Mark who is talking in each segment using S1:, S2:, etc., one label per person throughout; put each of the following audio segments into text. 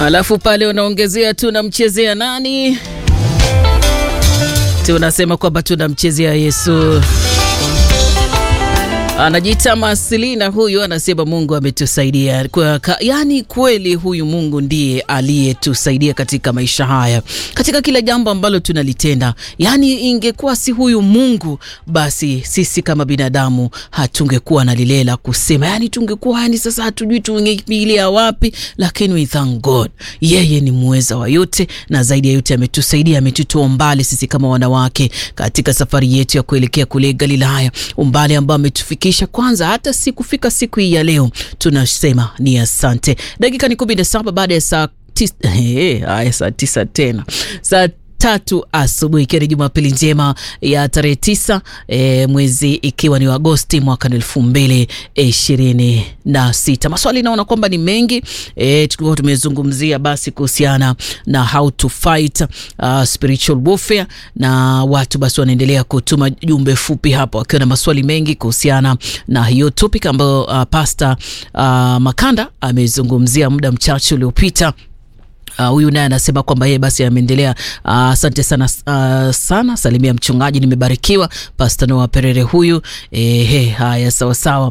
S1: alafu pale unaongezea tunamchezea nani? Tunasema kwamba tunamchezea Yesu. Anajiita Masilina huyu, anasema Mungu ametusaidia kwa, ka, yani kweli huyu Mungu ndiye aliyetusaidia katika maisha haya, katika kila jambo ambalo tunalitenda. Yani ingekuwa si huyu Mungu, basi sisi kama binadamu hatungekuwa na lile la kusema, yani tungekuwa yani sasa hatujui tungekimbilia wapi, lakini we thank God, yeye ni muweza wa yote, na zaidi ya yote ametusaidia, ametutoa mbali sisi kama wanawake katika safari yetu ya kuelekea kule Galilaya, umbali ambao ametufikisha kwanza hata si kufika siku hii ya leo, tunasema ni asante. Dakika ni kumi na saba baada ya saa tisa, haya saa tisa tena saa tatu asubuhi ikiwa ni Jumapili njema ya tarehe tisa e, mwezi ikiwa ni Agosti mwaka elfu mbili ishirini na sita. Maswali naona kwamba ni mengi e, tulikuwa tumezungumzia basi kuhusiana na how to fight uh, spiritual warfare, na watu basi wanaendelea kutuma jumbe fupi hapo wakiwa na maswali mengi kuhusiana na hiyo topic ambayo uh, Pastor uh, Makanda amezungumzia muda mchache uliopita. Huyu uh, naye anasema kwamba yeye basi ameendelea. Asante uh, sana uh, sana, salimia mchungaji, nimebarikiwa. Pastor Noah Perere huyu ehe, haya sawa sawa.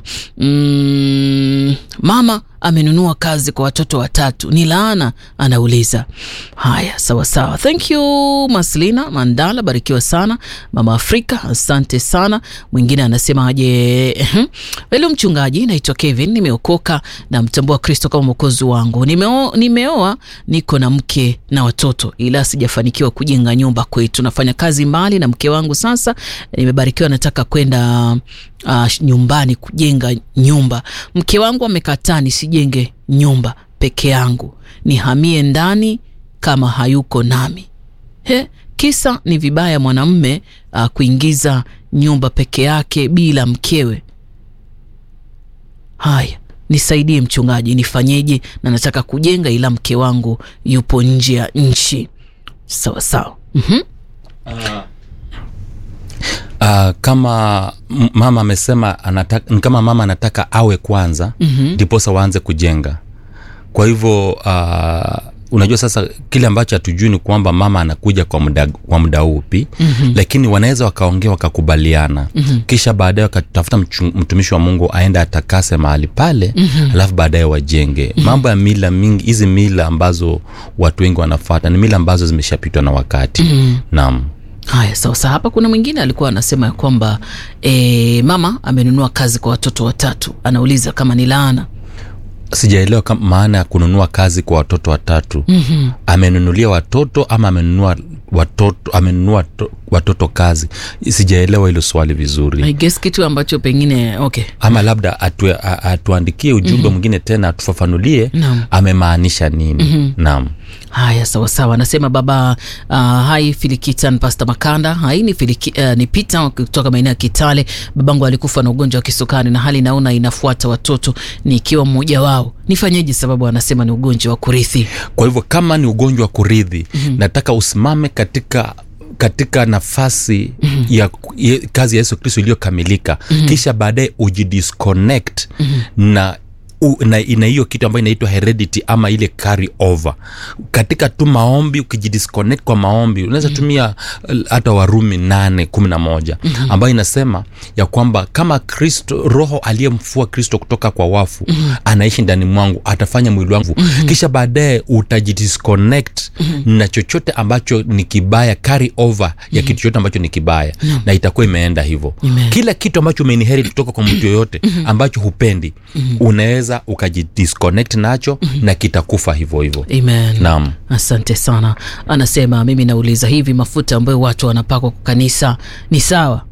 S1: Mm, mama amenunua kazi kwa watoto watatu, ni laana? Anauliza. Haya, sawa sawa, thank you Maslina Mandala, barikiwa sana mama Afrika, asante sana. Mwingine anasema aje, velo mchungaji, naitwa Kevin, nimeokoka na mtambua Kristo kama mwokozi wangu. Nimeo, nimeoa niko na mke na watoto, ila sijafanikiwa kujenga nyumba kwetu. Nafanya kazi mbali na mke wangu, sasa nimebarikiwa, nataka kwenda Uh, nyumbani kujenga nyumba. Mke wangu amekataa nisijenge nyumba peke yangu, nihamie ndani kama hayuko nami. He, kisa ni vibaya mwanamume uh, kuingiza nyumba peke yake bila mkewe. Haya, nisaidie mchungaji, nifanyeje? Na nataka kujenga ila mke wangu yupo nje ya nchi. Sawa sawa. mm-hmm.
S2: uh. Uh, kama mama amesema anataka, kama mama anataka awe kwanza ndiposa mm -hmm. waanze kujenga. Kwa hivyo uh, unajua sasa kile ambacho hatujui ni kwamba mama anakuja kwa muda, kwa muda upi mm -hmm. lakini wanaweza wakaongea wakakubaliana mm -hmm. kisha baadaye wakatafuta mtumishi wa Mungu aende atakase mahali pale mm -hmm. alafu baadaye wajenge mm -hmm. mambo ya mila mingi, hizi mila ambazo watu wengi wanafata ni mila ambazo zimeshapitwa na wakati mm -hmm. naam.
S1: Haya, sawa sawa. Hapa kuna mwingine alikuwa anasema ya kwamba e, mama amenunua kazi kwa watoto watatu, anauliza kama ni laana.
S2: Sijaelewa maana ya kununua kazi kwa watoto watatu. mm -hmm. Amenunulia watoto ama amenunua watoto, amenunua to, watoto kazi? Sijaelewa hilo swali vizuri.
S1: I guess kitu ambacho pengine okay,
S2: ama labda atu, atuandikie ujumbe mm -hmm. mwingine tena atufafanulie amemaanisha nini. mm -hmm. Naam.
S1: Haya, sawa sawa. Anasema baba uh, hai Filikitan Pasta Makanda hai ni, filiki, uh, ni Pita kutoka maeneo ya Kitale. Babangu alikufa na ugonjwa wa kisukari na hali naona inafuata watoto nikiwa mmoja wao, nifanyeje? Sababu anasema ni ugonjwa wa kurithi.
S2: Kwa hivyo kama ni ugonjwa wa kurithi mm -hmm. nataka usimame katika katika nafasi mm -hmm. ya, ya kazi ya Yesu Kristo iliyokamilika mm -hmm. kisha baadaye ujidisconnect mm -hmm. na ina hiyo kitu ambayo inaitwa heredity ama ile carry over katika tu maombi. Ukijidisconnect kwa maombi unaweza mm -hmm. tumia hata Warumi nane kumi na moja mm -hmm. ambayo inasema ya kwamba kama Kristo, Roho aliyemfua Kristo kutoka kwa wafu mm -hmm. anaishi ndani mwangu, atafanya mwili wangu mm -hmm. kisha baadaye utajidisconnect mm -hmm. na chochote ambacho ni kibaya, carry over ya mm -hmm. kitu chochote ambacho ni kibaya mm -hmm. na itakuwa imeenda hivyo. Kila kitu ambacho umeinherit kutoka kwa mtu yoyote ambacho hupendi mm -hmm. unaweza ukajidisconnect nacho mm -hmm. na kitakufa hivyo hivyo.
S1: Amen. Naam. Asante sana. Anasema mimi nauliza hivi, mafuta ambayo watu wanapakwa kwa kanisa ni sawa?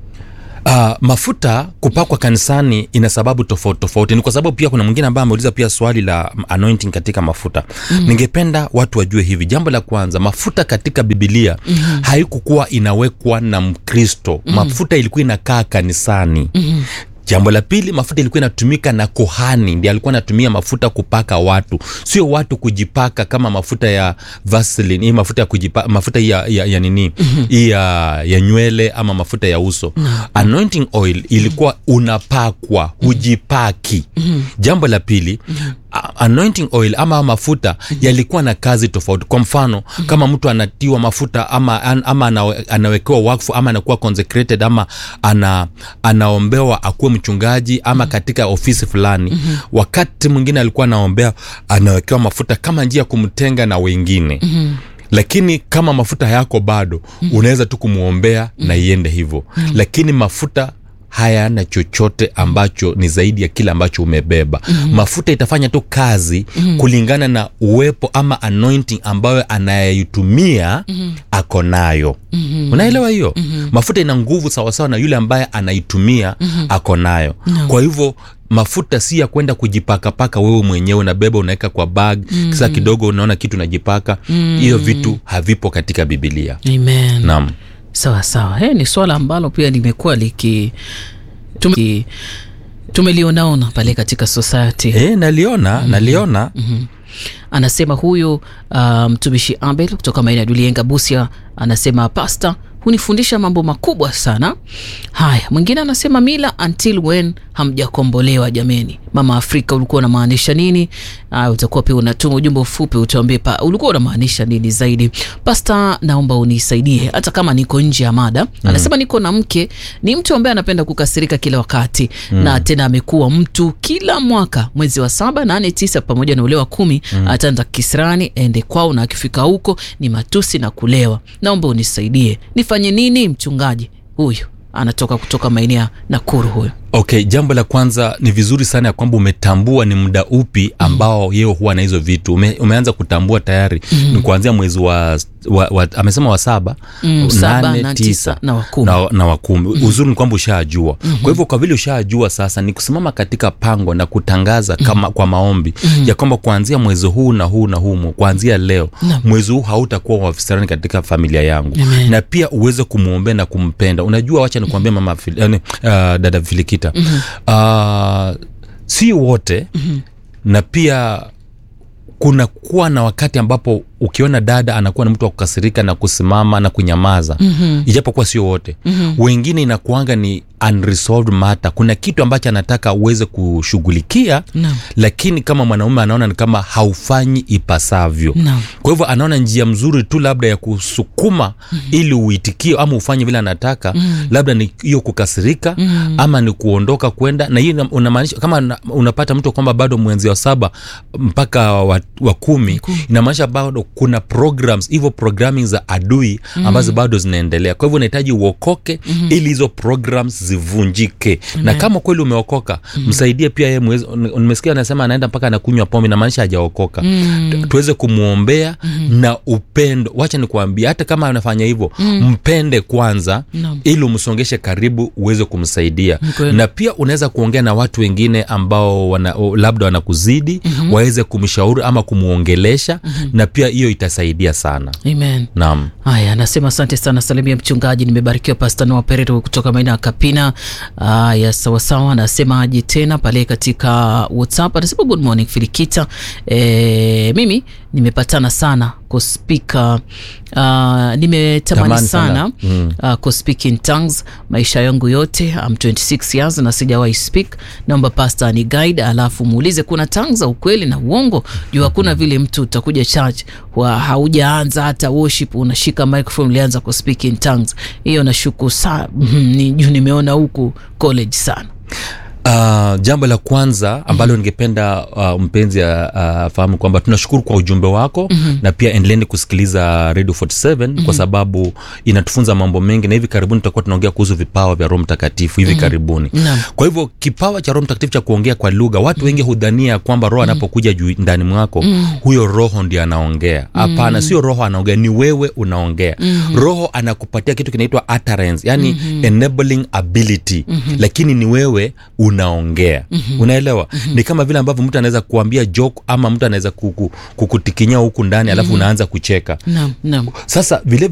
S2: Uh, mafuta kupakwa kanisani ina sababu tofauti tofauti. Ni kwa sababu pia kuna mwingine ambaye ameuliza pia swali la anointing katika mafuta mm -hmm. Ningependa watu wajue hivi, jambo la kwanza, mafuta katika Biblia mm -hmm. haikukuwa inawekwa na Mkristo mm -hmm. mafuta ilikuwa inakaa kanisani mm -hmm. Jambo la pili, mafuta ilikuwa inatumika na kuhani, ndiye alikuwa anatumia mafuta kupaka watu, sio watu kujipaka kama mafuta ya Vaseline, hii mafuta ya kujipaka, mafuta ya, ya, ya nini hii ya, ya nywele ama mafuta ya uso. Anointing oil ilikuwa unapakwa, hujipaki. Jambo la pili a- anointing oil ama mafuta yalikuwa na kazi tofauti kwa mfano kama mtu anatiwa mafuta ama, an- ama anawe- anawekewa wakfu ama anakuwa consecrated ama ana, anaombewa akuwe mchungaji ama katika ofisi fulani wakati mwingine alikuwa anaombea anawekewa mafuta kama njia ya kumtenga na wengine lakini kama mafuta hayako bado unaweza tu kumwombea na iende hivyo lakini mafuta hayana chochote ambacho ni zaidi ya kile ambacho umebeba mm-hmm. mafuta itafanya tu kazi mm-hmm. kulingana na uwepo ama anointing ambayo anayeitumia mm-hmm. ako nayo mm-hmm. unaelewa hiyo mm-hmm. mafuta ina nguvu sawasawa na yule ambaye anaitumia mm-hmm. ako nayo no. kwa hivyo mafuta si ya kwenda kujipakapaka wewe mwenyewe unabeba unaweka kwa bag mm. kisa kidogo unaona kitu unajipaka hiyo mm. vitu havipo katika bibilia
S1: amen
S2: naam
S1: sawa sawa hey, ni swala ambalo pia limekuwa liki tume, tumelionaona pale katika society
S2: e, naliona mm. naliona
S1: mm-hmm. anasema huyu uh, mtumishi abel kutoka maeneo ya dulienga busia anasema pasta hunifundisha mambo makubwa sana haya mwingine anasema mila until when hamjakombolewa jameni mama afrika ulikuwa unamaanisha nini uh, utakuwa pia unatuma ujumbe ufupi utuambie pa ulikuwa unamaanisha nini zaidi pasta naomba unisaidie hata kama niko nje ya mada mm. anasema niko na mke ni mtu ambaye anapenda kukasirika kila wakati mm. na tena amekuwa mtu kila mwaka mwezi wa saba nane tisa pamoja na ule wa kumi mm. ataenda kisirani ende kwao na akifika huko ni matusi na kulewa naomba unisaidie nifanye nini mchungaji huyu anatoka kutoka maeneo ya nakuru huyo
S2: okay jambo la kwanza ni vizuri sana ya kwamba umetambua ni muda upi ambao mm. yeye huwa na hizo vitu Ume, umeanza kutambua tayari mm. ni kuanzia mwezi wa, wa, wa amesema wa saba
S1: Mm, saba,
S2: nane,
S1: na
S2: tisa
S1: tisa, na wa kumi.
S2: na, na wa kumi mm. uzuri ni kwamba ushajua mm-hmm. kwa hivyo kwa vile ushajua sasa ni kusimama katika pango na kutangaza kama kwa maombi mm-hmm. ya kwamba kuanzia mwezi huu na huu na huu kuanzia leo
S1: Naam.
S2: mwezi huu hautakuwa wafisarani katika familia yangu
S1: Amen.
S2: na pia uweze kumwombea na kumpenda unajua wacha nikuambia mama Fili- yani, uh, dada filikita mm-hmm. uh, si wote mm-hmm. na pia kuna kuwa na wakati ambapo ukiona dada anakuwa na mtu wa kukasirika na kusimama na kunyamaza mm-hmm. ijapokuwa sio wote mm-hmm. wengine inakuanga ni unresolved matter kuna kitu ambacho anataka uweze kushughulikia
S1: Naam.
S2: lakini kama mwanaume anaona ni kama haufanyi ipasavyo
S1: Naam.
S2: kwa hivyo anaona njia mzuri tu labda ya kusukuma mm-hmm. ili uitikie ama ufanye vile anataka mm-hmm. labda ni hiyo kukasirika mm-hmm. ama ni kuondoka kwenda na hiyo ina- unamaanisha kama una- unapata mtu kwamba bado mwenzi wa saba mpaka wa, wa kumi inamaanisha bado kuna programs hivyo programming za adui ambazo mm-hmm. bado zinaendelea kwa hivyo unahitaji uokoke mm-hmm. ili hizo programs zivunjike na kama kweli umeokoka mm-hmm. msaidie pia yeye mwezi- nimesikia anasema anaenda mpaka anakunywa pombe inamaanisha hajaokoka mm-hmm. tuweze kumwombea mm-hmm. na upendo wacha nikuambia hata kama anafanya hivyo mm-hmm. mpende kwanza
S1: Naam.
S2: ili umsongeshe karibu uweze kumsaidia
S1: Kweli.
S2: na pia unaweza kuongea na watu wengine ambao wana, o- labda wanakuzidi mm-hmm. waweze kumshauri ama kumwongelesha mm-hmm. na pia hiyo itasaidia sana
S1: amen
S2: naam
S1: haya anasema asante sana salimia mchungaji nimebarikiwa pasta noa pereto kutoka maeneo ya kapina haya sawasawa anasema aje tena pale katika whatsapp anasema good morning filikita e, mimi nimepatana sana kuspika uh, nimetamani
S2: Tamani
S1: sana,
S2: sana.
S1: mm. uh, kuspeak in tongues maisha yangu yote I'm 26 years na sijawahi speak naomba pasta ni guide alafu muulize kuna tongues za ukweli na uongo juu hakuna vile mtu utakuja church wa haujaanza hata worship unashika microphone ulianza kuspeak in tongues hiyo nashuku sana ni juu nimeona huku college sana
S2: Uh, jambo la kwanza ambalo ningependa uh, mpenzi afahamu uh, kwamba tunashukuru kwa ujumbe wako mm-hmm. na pia endeleeni kusikiliza radio 47 mm-hmm. kwa sababu inatufunza mambo mengi na hivi karibuni tutakuwa tunaongea kuhusu vipawa vya roho mtakatifu hivi mm-hmm. karibuni
S1: Naam.
S2: kwa hivyo kipawa cha roho mtakatifu cha kuongea kwa lugha watu mm-hmm. wengi hudhania kwamba roho anapokuja juu ndani mwako mm-hmm. huyo roho ndio anaongea hapana mm-hmm. sio roho anaongea ni wewe unaongea mm-hmm. roho anakupatia kitu kinaitwa utterance yani mm-hmm. enabling ability mm-hmm. lakini ni wewe unaongea mm-hmm. unaelewa mm-hmm. ni kama vile ambavyo mtu anaweza kuambia joke ama mtu anaweza kuku, kukutikinya huku ndani alafu mm-hmm. unaanza kucheka
S1: naam naam
S2: sasa vile